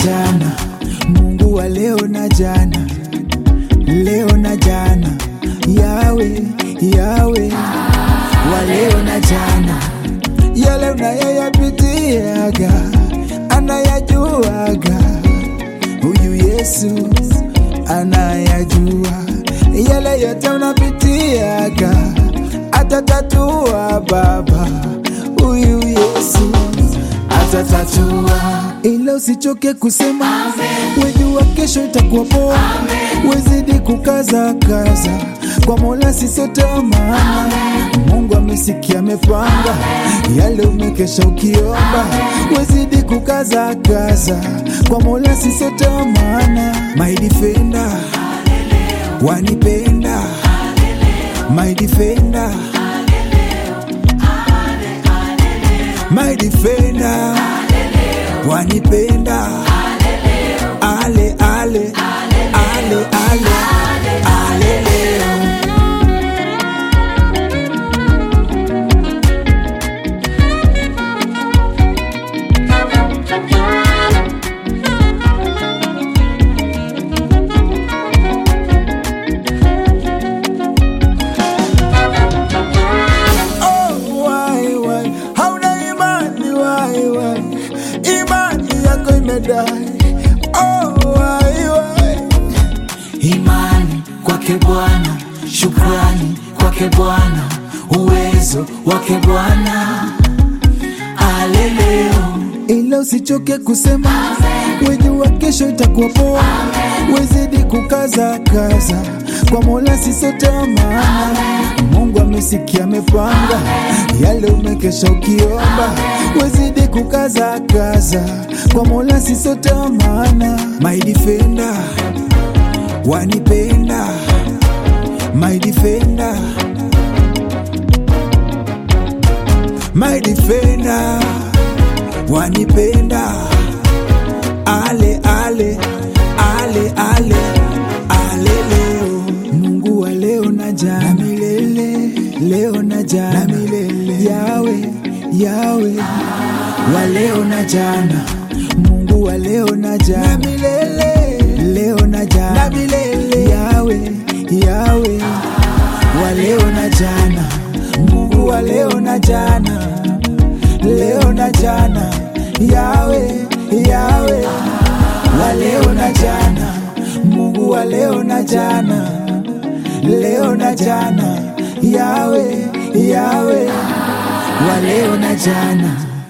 jana, Mungu wa leo na jana, leo na jana, yawe yawe wa leo na jana, yale unayoyapitiaga anayajuaga, huyu Yesu anayajua yale yote unapitiaga, atatatua Baba, huyu Yesu atatatua, ila usichoke kusema, wejua kesho itakuwa poa, wezidi kukaza kaza kwa Mola sisote maana Mungu amesikia amepanga yale umekesha ukiomba, wezidi kukaza kaza kwa Mola sisote maana my defender wanipenda my defender my defender wanipenda ale ale ale ale ale leo Oh, why, why? Hauna imani why, why? Imani yako imedai. Oh, why, why? imani kwake Bwana, shukrani kwake Bwana, uwezo wake Bwana. Aleleo ila usichoke kusema, wejua kesho itakuwa poa, wezidi kukaza kaza kwa Mola sisote maana Mungu amesikia amepanga yale umekesha ukiomba, wezidi kukaza kaza kwa Mola sisote maana my defender wanipenda my defender my defender wanipenda ale ale ale ale ale leo Mungu wa leo na jana na milele leo na jana na milele yawe yawe wa leo na jana Mungu wa leo na jana na milele leo na jana na milele yawe yawe wa leo na jana Mungu wa leo na jana leo na jana yawe yawe wa leo na jana Mungu wa leo na jana leo na jana yawe yawe wa leo na jana